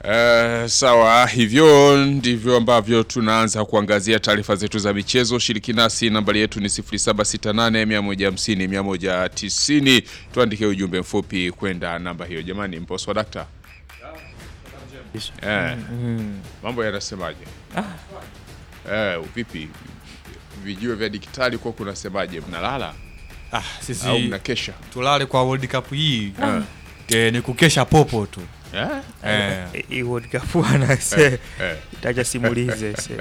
Uh, sawa, hivyo ndivyo ambavyo tunaanza kuangazia taarifa zetu za michezo. Shiriki nasi, nambari yetu ni 0768150190. Tuandike ujumbe mfupi kwenda namba hiyo. Jamani, mpo sawa dakta? Eh, mambo yanasemaje? Eh, vipi vijue vya digitali kwa kunasemaje? Mnalala Ah, sisi au mnakesha? tulale kwa World Cup hii eh, ni kukesha popo tu Eh? eh, hii World Cup bwana se Eh, itacha simulize se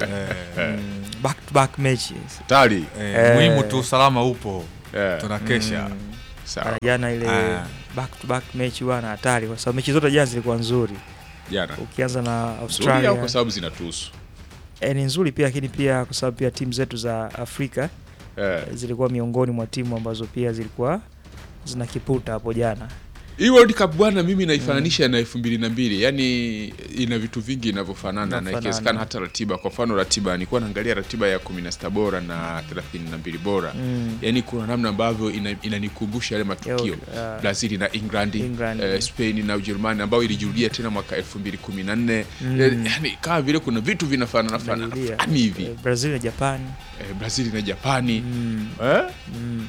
Mm, back to back matches tali eh, Eh. muhimu tu usalama upo eh, tunakesha sawa. Mara jana ile Ah. back to back mechi bwana hatari kwa sababu mechi zote jana zilikuwa nzuri Jana ukianza na nzuri au Australia kwa sababu zinatuhusu? eh, ni nzuri pia lakini pia kwa sababu pia timu zetu za Afrika Eh. zilikuwa miongoni mwa timu ambazo pia zilikuwa zina kiputa hapo jana Hii World Cup bwana, mimi naifananisha na elfu mbili na mbili yaani ina vitu vingi inavyofanana na Inafanana. ikiwezekana hata ratiba. Kwa mfano ratiba, nilikuwa naangalia ratiba ya kumi na sita bora na thelathini na mbili bora Mm. yaani kuna namna ambavyo ina- inanikumbusha yale matukio Yo, uh, Brazil na England, England. eh, Spain na Ujerumani ambayo ilijirudia tena mwaka elfu mbili kumi na nne Mm. Eh, yaani kama vile kuna vitu vinafanana fanana Narudia. fulani hivi Eh, Brazil na Japan eh, Brazil na Japani mm. eh? Mm.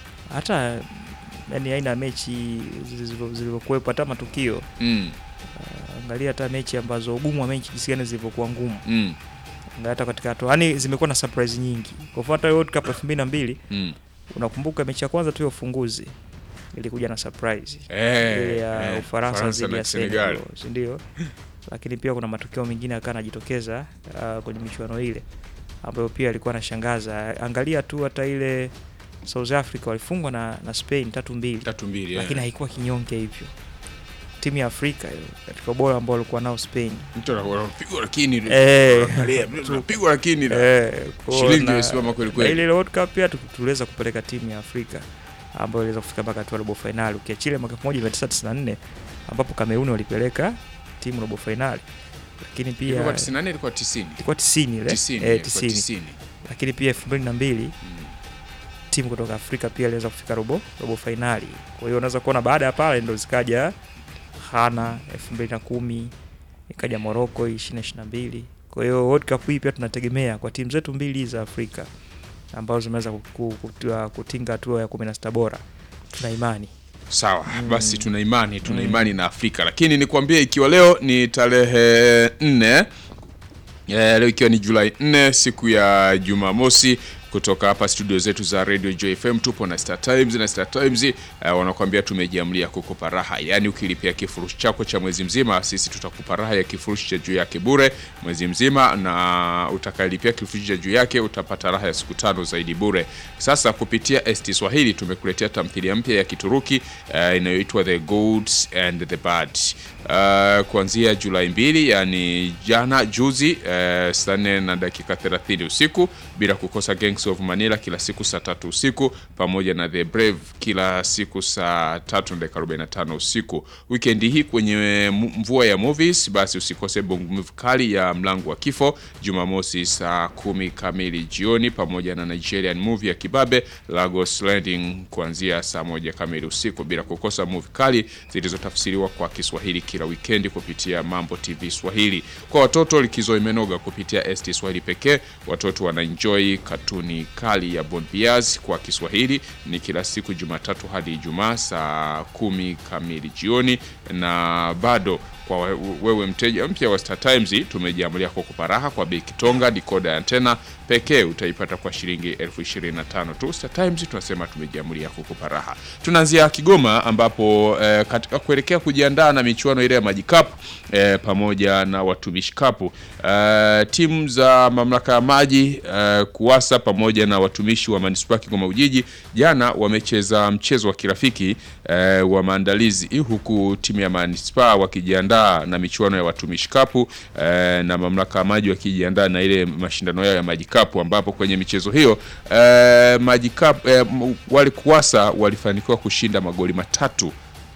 hata yani aina ya mechi zilizo- zilivyokuwepo hata matukio mm, angalia hata mechi ambazo ugumu wa mechi jinsi gani zilivyokuwa ngumu mm, Angalia hata katika hatua yani zimekuwa na surprise nyingi kwa mfano hata World Cup 2002 mm. unakumbuka mechi ya kwanza tu ya ufunguzi ilikuja na surprise Eh, ile ya eh, Ufaransa Faransa dhidi na ya Senegal. Senegal si ndio lakini pia kuna matukio mengine akawa anajitokeza uh, kwenye michuano ile ambayo pia alikuwa anashangaza angalia tu hata ile South Africa walifungwa na, na Spain tatu mbili tatu mbili eh. lakini haikuwa kinyonge hivyo timu ya Afrika hiyo katika ubora ambao walikuwa nao Spain mtu ana- anapigwa lakini Eh. angalia, mtu anapigwa lakini eh, kwa shilingi na- imesimama kweli na kweli. ile World Cup pia tu- tuliweza kupeleka timu ya Afrika ambayo iliweza kufika mpaka hatua ya robo finali ukiachilia mwaka 1994 ambapo Kameruni walipeleka timu robo finali lakini pia Ilikuwa 94 ilikuwa 90. ilikuwa 90 ile 90, eh, ilikuwa 90 90. lakini pia 2002 Mm. timu kutoka Afrika pia iliweza kufika robo robo finali. Kwa hiyo unaweza kuona baada ya pale ndo zikaja Ghana 2010 ikaja Morocco 2022. Kwa hiyo World Cup hii pia tunategemea kwa timu zetu mbili za Afrika ambazo zimeweza ku- ku- kutua- kutinga hatua ya 16 bora. Tuna imani Sawa, basi tuna imani tuna Mm. imani na Afrika, lakini nikwambie, ikiwa leo ni tarehe nne eh, leo ikiwa ni Julai 4 siku ya Jumamosi, kutoka hapa studio zetu za Radio Joy FM tupo na Star Times na Star Times eh, wanakuambia tumejiamlia kukupa raha, yaani ukilipia kifurushi chako cha mwezi mzima, sisi tutakupa raha ya kifurushi cha juu yake bure mwezi mzima, na utakayelipia kifurushi cha juu yake utapata raha ya siku tano zaidi bure. Sasa kupitia ST Swahili tumekuletea tamthilia mpya ya Kituruki eh, inayoitwa The Goods and the Bad uh, kuanzia Julai mbili, yani jana juzi, uh, saa nne na dakika 30 usiku, bila kukosa Gangs of Manila kila siku saa tatu usiku, pamoja na The Brave kila siku saa tatu na dakika 45 usiku. Wikendi hii kwenye mu- mvua ya movies, basi usikose bongo movie kali ya Mlango wa Kifo Jumamosi saa kumi kamili jioni, pamoja na Nigerian movie ya Kibabe Lagos Landing kuanzia saa moja kamili usiku, bila kukosa movie kali zilizotafsiriwa kwa Kiswahili kila wikendi kupitia Mambo TV Swahili. Kwa watoto likizo imenoga kupitia ST Swahili pekee. Watoto wanaenjoy katuni kali ya Bon Bias kwa Kiswahili ni kila siku Jumatatu hadi Ijumaa saa kumi kamili jioni, na bado kwa we- wewe mteja mpya wa Star Times tumejiamulia kukupa raha kwa bei kitonga. Dikoda ya antena pekee utaipata kwa shilingi elfu ishirini na tano tu. Star Times tunasema tumejiamulia kukupa raha. Tunaanzia Kigoma ambapo eh, katika kuelekea kujiandaa na michuano ile ya Maji Cup eh, pamoja na Watumishi Cup eh, timu za mamlaka ya maji eh, KUWASA pamoja na watumishi wa manispaa ya Kigoma Ujiji jana wamecheza mchezo wa kirafiki eh, wa maandalizi huku timu ya manispaa wakijiandaa na michuano ya Watumishi Cup eh, na mamlaka ya maji wakijiandaa na ile mashindano yao ya Maji Cup ambapo kwenye michezo hiyo eh, Maji Cup eh, m- wale KUWASA walifanikiwa kushinda magoli matatu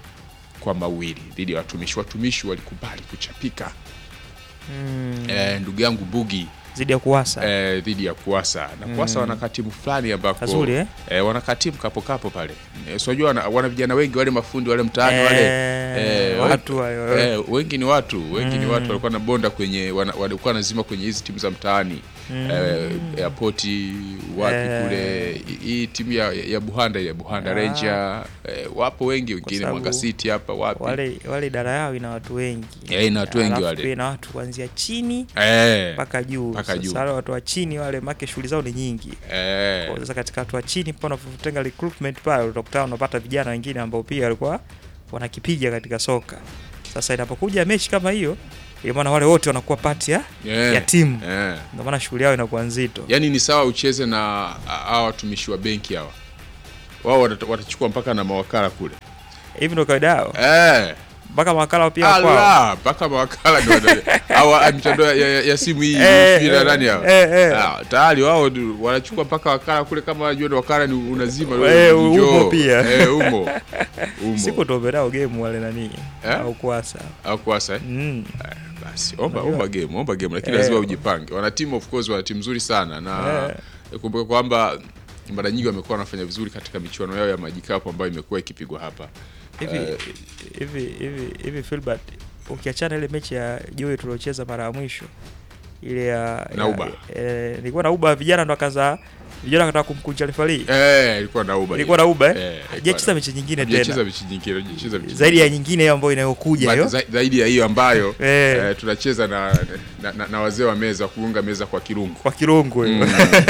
kwa mawili dhidi ya watumishi. Watumishi walikubali kuchapika mm, eh, ndugu yangu Bugi zidi ya kuwasa eh, dhidi ya Kuasa na Kuasa wana katimu fulani ambako Kazuri, eh? eh, wana katimu kapo kapo pale eh, so unajua wana, wana vijana wengi wale mafundi wale mtaani Eh, wale watu we- hayo. eh, wengi ni watu wengi ni watu walikuwa na bonda kwenye wana- walikuwa nazima kwenye hizi timu za mtaani eh, airport wapi Eh. kule hii- hii timu ya, ya Buhanda ile Buhanda Ah. Ranger eh, wapo wengi wengine sababu Mwanga City hapa wapi wale wale idara yao ina watu wengi Eh, ina watu wengi Alafu wale. pia ina watu kuanzia chini eh, mpaka juu Mpaka juu. sasa wale watu wa chini wale make shughuli zao ni nyingi eh, Kwa sasa katika watu wa chini pa unapotenga recruitment pale utakutana unapata vijana wengine ambao pia walikuwa wanakipiga katika soka sasa inapokuja mechi kama hiyo ina maana wale wote wanakuwa pati ya, eh, ya timu eh. ndio maana shughuli yao inakuwa nzito yaani ni sawa ucheze na hawa watumishi wa benki hawa wao watata- watachukua mpaka na mawakala kule hivi ndio kawaida yao eh. mpaka mawakala pia kwao ala mpaka mawakala ndio wana- hawa mitandao ya, ya, ya simu hii Eh, sijui na eh, nani hawa eh, eh. Ah, tayari wao ndio wanachukua mpaka wakala kule kama wajua ni wakala ni unazima Eh, wewe, umo njoo. pia. eh, umo umo siku tuombe nao game wale nani Eh? au kuasa au kuasa eh? mm. Eh, basi omba Unajua? omba game omba game lakini Eh. lazima ujipange wana timu of course wana timu nzuri sana na Eh. kumbuka kwamba mara nyingi wamekuwa wanafanya vizuri katika michuano yao ya majikapu ambayo imekuwa ikipigwa hapa hivi Eh. hivi hivi hivi Filbert ukiachana ile mechi ya Joy tuliocheza mara ya mwisho ile ya Nauba. ya- eh, nilikuwa na uba vijana ndo akaza vijana wakataka kumkunja refari eh ilikuwa na uba ilikuwa na uba eh, Eh, hajacheza mechi nyingine hajacheza tena mechi nyingine hajacheza mechi zaidi ya nyingine hiyo ambayo inayokuja Ba- hiyo za- zaidi ya hiyo ambayo Eh. eh, tunacheza na, na, na, na wazee wa meza kuunga meza kwa kirungu kwa kirungu hiyo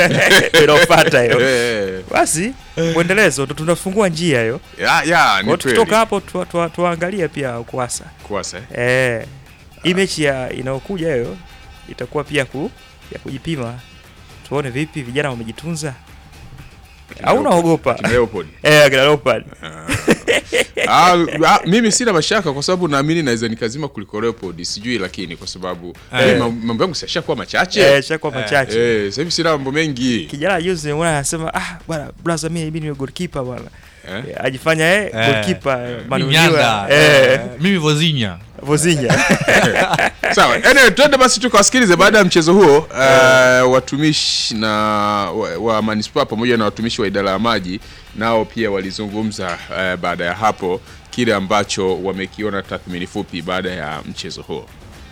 inaopata hiyo Eh, basi mwendelezo ndo tunafungua njia hiyo ya, ya, ni Kwa kweli. tukitoka hapo tu- tu- tuangalie pia kuasa Kuasa, eh. Eh, hii mechi ya inayokuja hiyo itakuwa pia ku, ya kujipima, tuone vipi vijana wamejitunza au unaogopa Kina Leopold. eh, akina Leopard Ah, ah, mimi sina mashaka kwa sababu naamini naweza nikazima kuliko Leopold sijui lakini kwa sababu Eh. eh, mam- mambo yangu siashakuwa machache eh, shakuwa machache Eh, sasa hivi sina mambo mengi kijana juzi nimeona anasema ah bwana brother mimi mimi ni goalkeeper bwana Eh? Eh, ajifanya eh, Eh, goalkeeper Mimi manuliwa Nyanda, eh eh, mimi Vozinya Vozinya sawa anyway, twende basi tukawasikilize baada ya mchezo huo eh, watumishi na wa, wa manispaa pamoja na watumishi wa idara ya maji nao pia walizungumza eh, baada ya hapo kile ambacho wamekiona tathmini fupi baada ya mchezo huo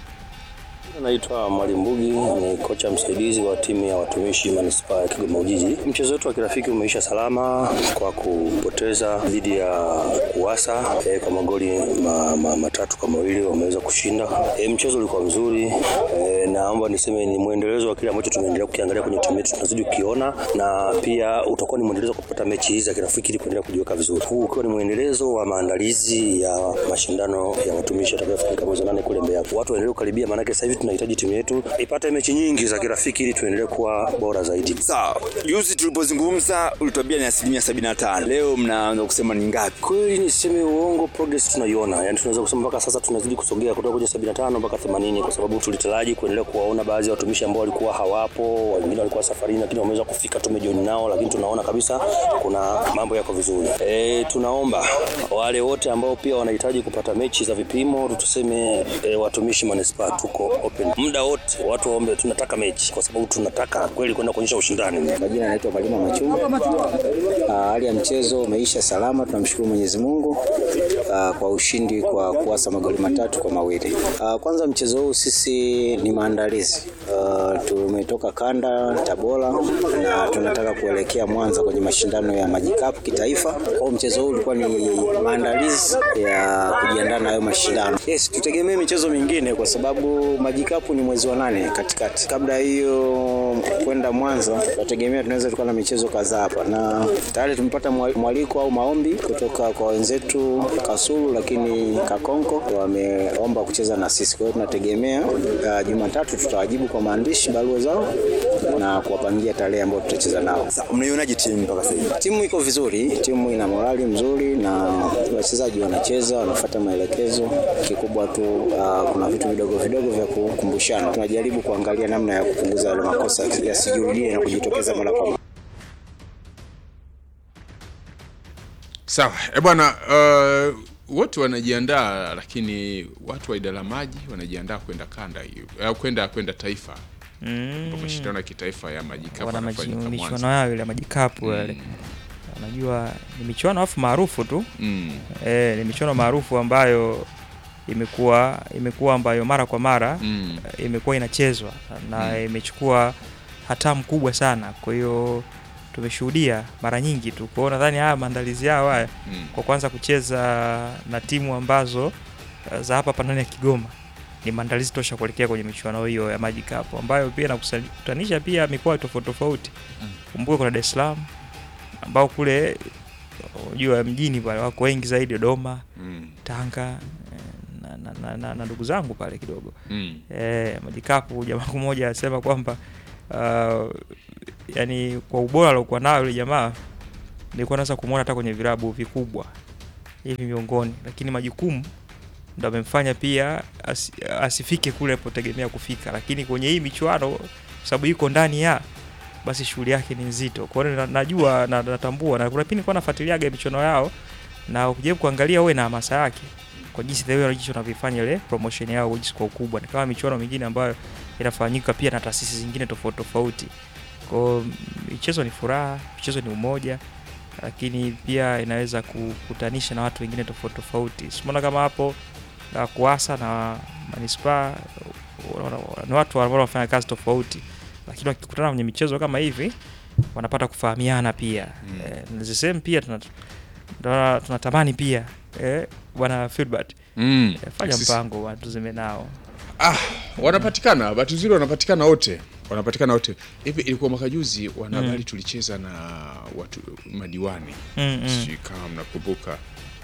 Naitwa Mwalimu Mbugi, ni kocha msaidizi wa timu ya watumishi manispaa ya Kigoma Ujiji. Mchezo wetu wa kirafiki umeisha salama kwa kupoteza dhidi ya Kuwasa e, kwa magoli ma, ma, matatu kwa mawili wameweza kushinda. E, mchezo ulikuwa mzuri e, naomba niseme ni mwendelezo wa kile ambacho tunaendelea kukiangalia kwenye timu yetu, tunazidi kukiona na pia utakuwa ni mwendelezo wa kupata mechi hizi za kirafiki ili kuendelea kujiweka vizuri, huu ukiwa ni mwendelezo wa maandalizi ya mashindano ya watumishi yatakayofanyika mwezi wa nane kule Mbeya. Watu waendelee kukaribia, maanake sasa hivi tunahitaji timu yetu ipate mechi nyingi za kirafiki ili tuendelee kuwa bora zaidi. Sawa, juzi tulipozungumza ulituambia ni asilimia sabini na tano. Leo mnaanza kusema ni ngapi? Kweli niseme uongo, progress tunaiona, yani tunaweza kusema mpaka sasa tunazidi kusogea kutoka kwenye 75 mpaka 80, kwa sababu tulitaraji kuendelea kuwaona baadhi ya watumishi ambao walikuwa hawapo, wengine walikuwa safarini, lakini wameweza kufika, tumejoin nao, lakini tunaona kabisa kuna mambo yako vizuri. E, tunaomba wale wote ambao pia wanahitaji kupata mechi za vipimo, tuseme e, watumishi manispaa tuko open muda wote, watu waombe, tunataka mechi kwa sababu tunataka kweli kwenda kuonyesha ushindani. Majina anaitwa Malima Machunga. Ah, Hali ya mchezo umeisha salama, tunamshukuru Mwenyezi Mungu ah, kwa ushindi kwa kuasa magoli matatu kwa mawili. Ah, Kwanza mchezo huu sisi ni maandalizi. Ah, Tumetoka kanda Tabora na tunataka kuelekea Mwanza kwenye mashindano ya majikapu kitaifa. Kwa hiyo mchezo huu ulikuwa ni maandalizi ya kujiandaa na hayo mashindano. Yes, tutegemee michezo mingine kwa sababu majikapu ni mwezi wa nane katikati. Kabla ya hiyo kwenda Mwanza, tunategemea tunaweza tukawa na michezo kadhaa hapa, na tayari tumepata mwa- mwaliko au maombi kutoka kwa wenzetu Kasulu, lakini Kakonko wameomba kucheza na sisi. Kwa hiyo tunategemea uh, Jumatatu tutawajibu kwa maandishi barua zao na kuwapangia tarehe ambayo tutacheza nao. Sawa, mnaionaje timu mpaka sasa hivi? Timu iko vizuri, timu ina morali mzuri na wachezaji wanacheza, wanafuata maelekezo. Kikubwa tu uh, kuna vitu vidogo vidogo vya kukumbushana. Tunajaribu kuangalia namna ya kupunguza yale makosa yasijirudie na kujitokeza mara kwa mara. sawa e bwana uh, wote wanajiandaa lakini watu wa idara ya maji wanajiandaa kwenda kanda hiyo au kwenda kwenda taifa Mm. mashindano ya kitaifa ya majikapu wana yanafanyika maji- Mwanza. michuano yao ile ya majikapu yale Mm. unajua ni michuano afu maarufu tu Mm. e, ni michuano maarufu ambayo imekuwa imekuwa ambayo mara kwa mara Mm. eh, imekuwa inachezwa na Mm. imechukua hatamu kubwa sana kwa hiyo tumeshuhudia mara nyingi tu kwao nadhani haya maandalizi yao haya Mm. kwa kwanza kucheza na timu ambazo eh, za hapa hapa ndani ya Kigoma ni maandalizi tosha kuelekea kwenye michuano hiyo ya Maji Cup ambayo pia inakutanisha pia mikoa tofauti tofauti. Mm. Kumbuke kuna Dar es Salaam ambao kule unajua mjini pale wako wengi zaidi, Dodoma, Mm. Tanga eh, na, na, na, na, na ndugu zangu pale kidogo Mm. eh, Maji Cup jamaa mmoja anasema kwamba uh, yani kwa ubora aliokuwa nayo yule jamaa nilikuwa naweza kumwona hata kwenye vilabu vikubwa hivi miongoni, lakini majukumu ndo amemfanya pia asi, asifike kule alipotegemea kufika, lakini kwenye hii michuano kwa sababu iko ndani ya basi shughuli yake ni nzito. Kwa hiyo na- najua na natambua na kuna pindi nilikuwa nafuatiliaga michuano yao na ukijaribu kuangalia uwe na hamasa yake kwa jinsi the way jinsi wanavyofanya ile promotion yao jinsi kwa ukubwa, ni kama michuano mingine ambayo inafanyika pia na taasisi zingine tofauti tofauti. Kwa hiyo michezo ni furaha, michezo ni umoja, lakini pia inaweza kukutanisha na watu wengine tofauti tofauti. Simuona kama hapo na kuasa na manispaa wana- wana- ni watu ambao wanafanya kazi tofauti, lakini wakikutana kwenye michezo kama hivi wanapata kufahamiana pia Mm. eh, na the same pia tuna- tuna- tunatamani pia eh, bwana Filbert Mm. eh, fanya Sisi- mpango wa tuzime nao Ah, wanapatikana bahati nzuri wanapatikana wote wanapatikana wote hivi ilikuwa mwaka juzi wanahabari Mm. tulicheza na watu madiwani Mm, mm. sijui kama mnakumbuka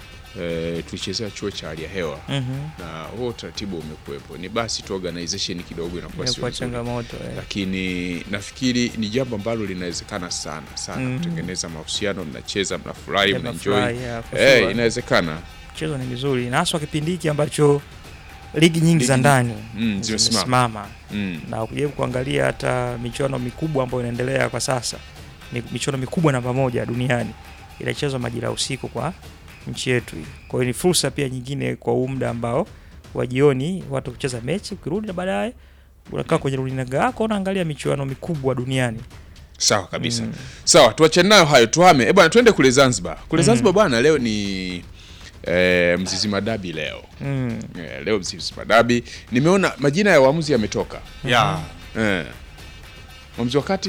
e, tulichezea chuo cha hali ya hewa Mhm. na huo utaratibu umekuwepo ni basi tu organization kidogo inakuwa sio Imekuwa nzuri changamoto eh. lakini nafikiri ni jambo ambalo linawezekana sana sana Mhm. kutengeneza mahusiano mnacheza mnafurahi Yeah, mnaenjoy mnafurahi, yeah, for Eh, sure. inawezekana mchezo ni mizuri na haswa kipindi hiki ambacho ligi nyingi za Ligi- ndani Mm, zimesimama. zimesimama mm. na ukijaribu kuangalia hata michuano mikubwa ambayo inaendelea kwa sasa mi- michuano mikubwa namba moja duniani inachezwa majira ya usiku kwa nchi yetu hii. Kwa hiyo ni fursa pia nyingine kwa huu muda ambao wa jioni watu kucheza mechi, ukirudi na baadaye unakaa kwenye runinga yako unaangalia michuano mikubwa duniani. sawa kabisa Mm. sawa tuachane nayo hayo tuhame eh bwana tuende kule zanzibar kule Mm. zanzibar bwana leo ni eh, mzizima dabi leo Mm. eh, leo mzizima dabi nimeona majina ya waamuzi yametoka ya eh. mwamuzi wa kati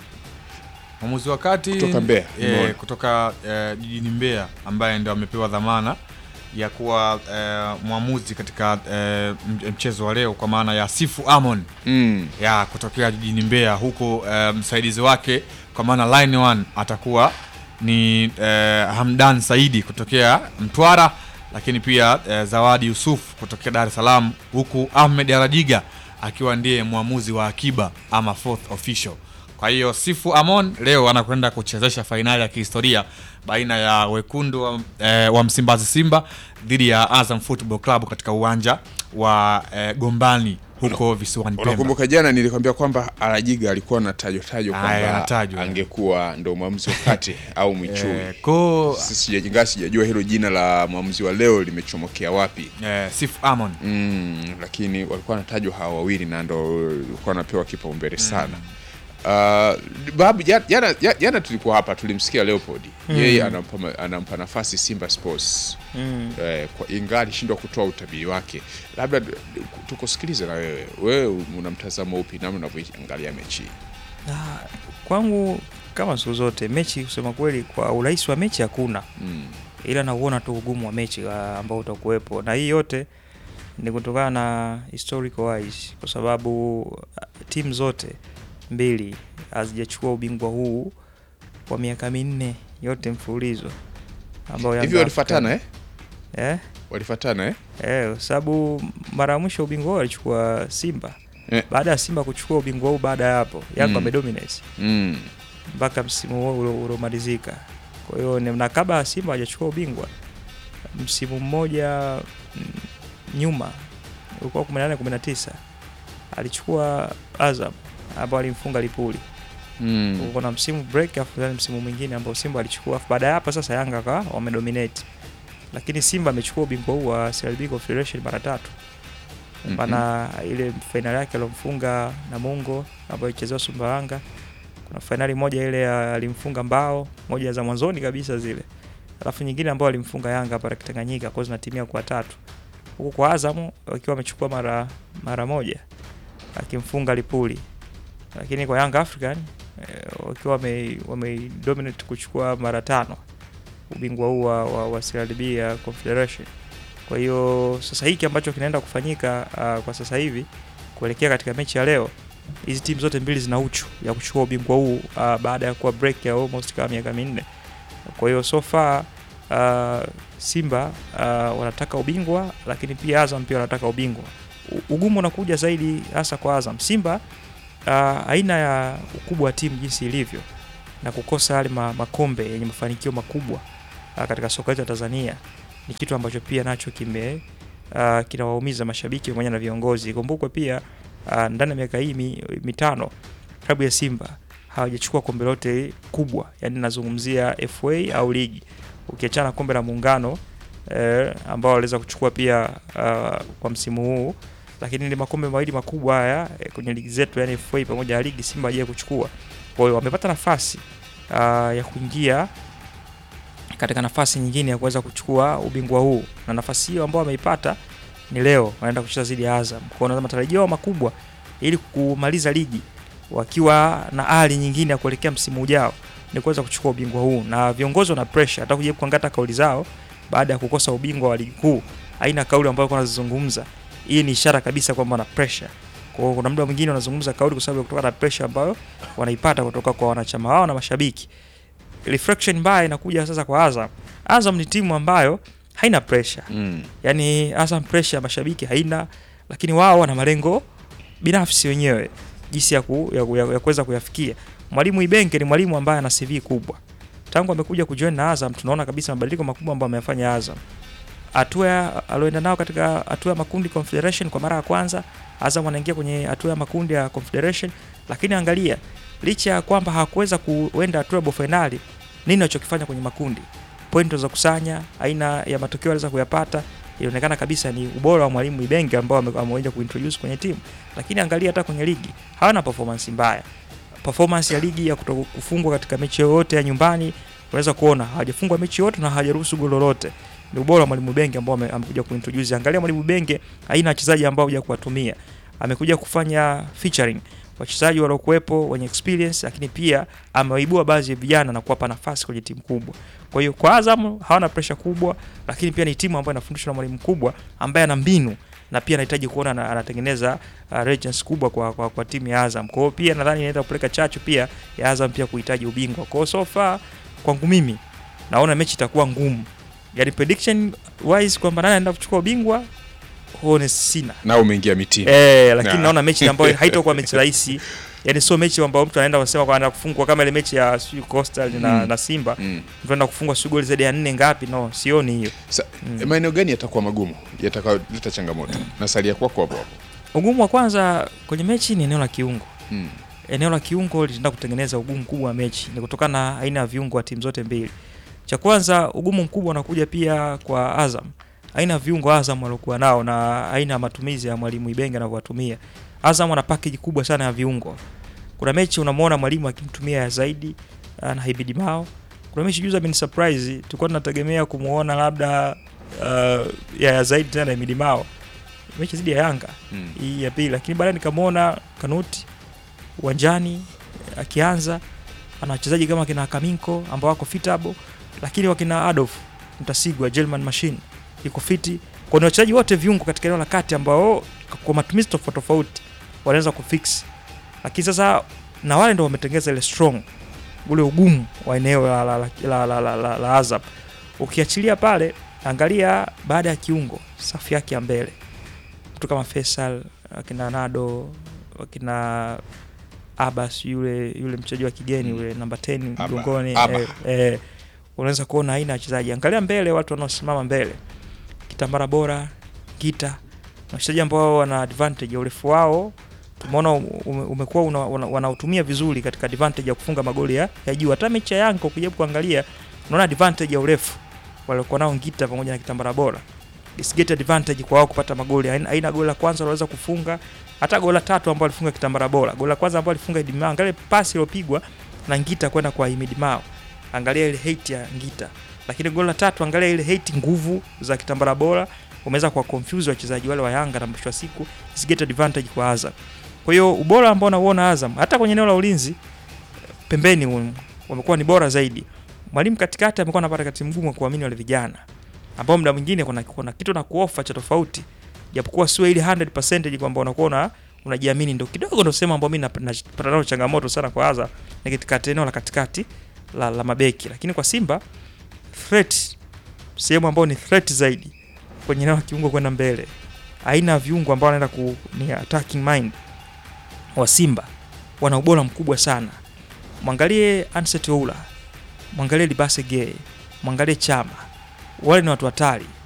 mwamuzi wa kati Kutoka Mbeya, eh, nimeona. kutoka eh, jijini Mbeya ambaye ndio amepewa dhamana ya kuwa eh, mwamuzi katika eh, m- mchezo wa leo kwa maana ya Sifu Amon mm. ya kutokea jijini Mbeya, huku eh, msaidizi wake kwa maana line one atakuwa ni eh, Hamdan Saidi kutokea Mtwara, lakini pia eh, Zawadi Yusuf kutokea Dar es Salaam, huku Ahmed Arajiga akiwa ndiye mwamuzi wa akiba ama fourth official. Kwa hiyo Sifu Amon leo anakwenda kuchezesha fainali ya kihistoria baina ya wekundu wa, eh, wa Msimbazi Simba dhidi ya Azam Football Club katika uwanja wa eh, Gombani huko visiwani Pemba. unakumbuka jana nilikwambia kwamba arajiga alikuwa anatajwa tajwa Aya, kwamba anatajwa. angekuwa ndo mwamuzi wa kati au mwichui Eh, ko Sisi sija- ingawa sijajua hilo jina la mwamuzi wa leo limechomokea wapi eh, Sif Amon mm, lakini walikuwa wanatajwa hawa wawili na ndo walikuwa wanapewa kipaumbele sana Uh, babu ja- jana, ja- jana tulikuwa hapa tulimsikia Leopold yeye anampa, ma- anampa nafasi Simba Sports Mm. eh, kwa ingawa alishindwa kutoa utabiri wake. Labda d- d- tukusikilize na wewe, wewe una mtazamo upi namna unavyoangalia mechi hii? Ah, kwangu kama siku zote mechi, kusema kweli, kwa urahisi wa mechi hakuna, mm. ila nauona tu ugumu wa mechi ah, ambao utakuwepo, na hii yote ni kutokana na historical wise, kwa sababu ah, timu zote mbili hazijachukua ubingwa huu kwa miaka minne yote mfululizo ambao Young hivi walifuatana eh? African- eh? walifuatana eh? Eh, kwa sababu mara ya mwisho ubingwa huu alichukua Simba Eh. baada ya Simba kuchukua ubingwa huu, baada ya hapo Yanga Mm. wamedominate mm. mpaka msimu huo ulio- uliomalizika. Kwa hiyo ni- na kabla Simba hajachukua ubingwa msimu mmoja mm, nyuma ulikuwa 18 19 alichukua Azam ambao alimfunga Lipuli. Mm. Kulikuwa na msimu break afu then msimu mwingine ambao Simba alichukua afu baada ya hapo sasa Yanga akawa wamedominate. Lakini Simba amechukua ubingwa huu wa CRDB Confederation mara tatu. maana ile fainali yake alomfunga Namungo ambayo ichezewa Sumbawanga. Kuna fainali moja ile ya- alimfunga Mbao, moja za mwanzoni kabisa zile, alafu nyingine ambayo alimfunga Yanga hapa Tanganyika, kwa zinatimia kwa tatu, huku kwa Azam wakiwa wamechukua mara mara moja akimfunga Lipuli, lakini kwa Yanga African eh, wakiwa wame, wame dominate kuchukua mara tano ubingwa huu wa, wa, wa CRDB ya Confederation. Kwa hiyo sasa hiki ambacho kinaenda kufanyika uh, kwa sasa hivi kuelekea katika mechi ya leo, hizi timu zote mbili zina uchu ya kuchukua ubingwa huu uh, baada ya kuwa break ya almost kama miaka minne. Kwa hiyo so far uh, Simba uh, wanataka ubingwa, lakini pia Azam pia wanataka ubingwa. U- Ugumu unakuja zaidi hasa kwa Azam. Simba uh, aina ya ukubwa wa timu jinsi ilivyo na kukosa yale ma, makombe yenye mafanikio makubwa uh, katika soka letu la Tanzania ni kitu ambacho pia nacho kime uh, kinawaumiza mashabiki pamoja na viongozi. Ikumbukwe pia uh, ndani ya miaka hii mi, mitano klabu ya Simba hawajachukua kombe lote kubwa, yani nazungumzia FA au ligi, ukiachana kombe la muungano eh, ambao waliweza kuchukua pia uh, kwa msimu huu, lakini ni makombe mawili makubwa haya eh, kwenye ligi zetu, yani FA pamoja na ligi Simba hajawahi kuchukua. Kwa hiyo wamepata nafasi uh, ya kuingia katika nafasi nyingine ya kuweza kuchukua ubingwa huu, na nafasi hiyo ambao wameipata ni leo wanaenda kucheza dhidi ya Azam. Kwa hiyo na matarajio yao makubwa ili kumaliza ligi wakiwa na hali nyingine ya kuelekea msimu ujao ni kuweza kuchukua ubingwa huu, na viongozi wana pressure. Hata kuja kuangata kauli zao baada ya kukosa ubingwa wa ligi kuu, aina kauli ambayo walikuwa wanazizungumza, hii ni ishara kabisa kwamba wana pressure. Kwa hiyo kuna muda mwingine wanazungumza kauli kwa sababu ya kutoka na pressure ambayo wanaipata kutoka kwa wanachama wao na mashabiki. Reflection mbaya inakuja sasa kwa Azam. Azam ni timu ambayo haina pressure. Mm. Yaani Azam pressure ya mashabiki haina, lakini wao wana malengo binafsi wenyewe jinsi ya, ku, ya, ku- ya, ya kuweza kuyafikia. Mwalimu Ibenge ni mwalimu ambaye ana CV kubwa. Tangu amekuja kujoin na Azam tunaona kabisa mabadiliko makubwa ambayo ameyafanya Azam. Hatua ya- alioenda nao katika hatua ya makundi Confederation kwa mara ya kwanza, Azam wanaingia kwenye hatua ya makundi ya Confederation, lakini angalia licha ya kwamba hawakuweza kuenda hatua ya robo finali, nini walichokifanya kwenye makundi? Point za kusanya, aina ya matokeo waliweza kuyapata, ilionekana kabisa ni ubora wa mwalimu Ibenge ambao ame- ameweza kuintroduce kwenye timu. Lakini angalia hata kwenye ligi hawana performance mbaya. Performance ya ligi ya kuto kufungwa katika mechi yoyote ya nyumbani, unaweza kuona hawajafungwa mechi yote na hawajaruhusu goli lolote. Ni ubora wa mwalimu Benge ambao ame- amekuja kuintroduce. Angalia mwalimu Benge aina ya wachezaji ambao haja kuwatumia. Amekuja kufanya featuring wachezaji waliokuwepo wenye experience, lakini pia amewaibua baadhi ya vijana na kuwapa nafasi kwenye timu kubwa. Kwa hiyo kwa Azam hawana pressure kubwa, lakini pia ni timu ambayo inafundishwa na mwalimu mkubwa ambaye ana mbinu na pia anahitaji kuona ana- anatengeneza uh, legends kubwa kwa, kwa, kwa timu ya Azam. Kwa hiyo pia nadhani inaenda kupeleka chachu pia ya Azam pia kuhitaji ubingwa. Kwa hiyo so far kwangu mimi naona mechi itakuwa ngumu. Yaani prediction wise kwamba nani anaenda kuchukua ubingwa huone sina. Na umeingia mitini. Eh, lakini Na. naona mechi ambayo haitakuwa mechi rahisi. Yaani sio mechi ambayo mtu anaenda kusema kwa anaenda kufungwa kama ile mechi ya sijui Coastal na, Mm. na Simba. Mm. Mtu anaenda kufungwa sijui goli zaidi ya nne ngapi? No, sioni hiyo. Sa, maeneo gani yatakuwa magumu yatakayoleta changamoto? Nasalia kwako hapo hapo. Ugumu wa kwanza kwenye mechi ni eneo la kiungo. Mm. Eneo la kiungo litaenda kutengeneza ugumu mkubwa wa mechi, ni kutokana na aina ya viungo wa timu zote mbili. Cha kwanza, ugumu mkubwa unakuja pia kwa Azam, aina ya viungo Azam waliokuwa nao na aina ya matumizi ya mwalimu Ibenge anavyowatumia. Azam ana package kubwa sana ya viungo. Kuna mechi unamwona mwalimu akimtumia ya zaidi uh, na Hibidi Mao. Kuna mechi juzi ameni surprise, tulikuwa tunategemea kumuona labda uh, ya, ya zaidi tena Hibidi Mao mechi zidi ya Yanga Mm. hii ya pili, lakini baadaye nikamwona Kanuti uwanjani akianza, ana wachezaji kama kina Kaminko ambao wako fitable, lakini wakina Adolf Mtasigwa, German Machine iko fiti. Kwa ni wachezaji wote viungo katika eneo la kati ambao kwa matumizi tofauti tofauti wanaweza kufix, lakini sasa na wale ndio wametengeza ile strong ule ugumu wa eneo la, la, la, la, la, la, la, la Azam. Ukiachilia pale, angalia baada ya kiungo, safu yake ya mbele mtu kama Faisal, akina Nado, akina Abbas yule yule mchezaji wa kigeni yule namba 10 Aba, mgongoni Aba. eh, eh, unaweza kuona aina ya wachezaji. Angalia mbele, watu wanaosimama mbele, Kitambara Bora, Gita, na wachezaji ambao wana advantage ya urefu wao tumeona ume- umekuwa una- una- wanautumia vizuri katika advantage ya kufunga magoli ya, ya juu. Hata mechi ya Yanga ukijaribu kuangalia, unaona advantage ya urefu waliokuwa nao Ngita pamoja na Kitambara Bora is get advantage kwa wao kupata magoli. Aina, aina goli la kwanza waliweza kufunga, hata goli la tatu ambao alifunga Kitambara Bora. Goli la kwanza ambao alifunga Idi Mao, angalia pasi iliyopigwa na Ngita kwenda kwa Imid Mao, angalia ile hate ya Ngita. Lakini goli la tatu, angalia ile hate, nguvu za Kitambara Bora umeweza kuwa confuse wachezaji wale wa Yanga na mwisho wa siku is get advantage kwa Azam. Kwa hiyo ubora ambao nauona Azam hata kwenye eneo la ulinzi pembeni um, wamekuwa ni bora zaidi. Mwalimu katikati amekuwa anapata kati mgumu wa kuamini wale vijana ambao muda mwingine kuna, kuna kitu na kuofa cha tofauti, japokuwa sio ile 100% kwamba unakuwa una unajiamini, ndio kidogo ndio sema ambao mimi nap- napata nao changamoto sana kwa Azam ni katika eneo la katikati la, la mabeki, lakini kwa Simba threat, sehemu ambayo ni threat zaidi kwenye eneo la kiungo kwenda mbele, aina ya viungo ambao wanaenda ku ni attacking mind wa Simba wana ubora mkubwa sana. Mwangalie Anset Oula, mwangalie Libase Gay, mwangalie Chama, wale ni watu hatari.